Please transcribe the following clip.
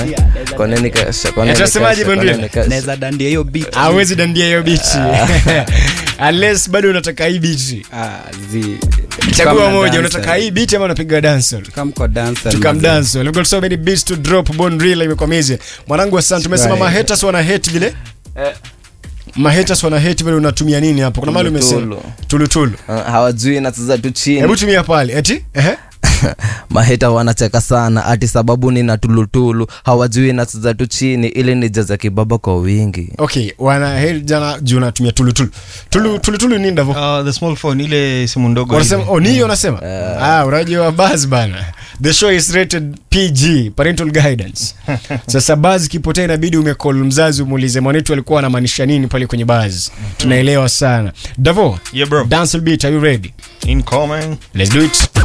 Kwa nini kasha? Kwa nini Tunasemaje, kasha? Kwa Bondia? nini kasha? naweza dandia hiyo beat hawezi dandia hiyo bichi unless bado unataka hii bichi Ah, zi- chagua Kama moja dancer. unataka hii beat ama unapiga dancehall Come kwa dancer, tukam mazee. dance we've got so many beats to drop bone reel imekwamize mwanangu asante tumesema Right. mahaters wana hate vile mahaters wana hate vile unatumia nini hapo kuna mahali umesema Tulutulu. tulutulu Ah, hawajui nacheza tu chini hebu tumia pale eti ehe maheta wanacheka sana ati sababu nina tulutulu hawajui nacheza tu chini ili nijaza kibaba kwa wingi okay wana hate jana juu unatumia tulutulu tulu tulutulu ni ndavo Uh, the small phone ile simu ndogo wanasema ile. oh ni hiyo unasema ah unajua buzz bana the show is rated PG parental guidance sasa buzz kipotea inabidi umecall mzazi umuulize mwanetu alikuwa anamaanisha nini pale kwenye buzz tunaelewa sana davo Yeah, bro. dance beat are you ready Incoming. let's do it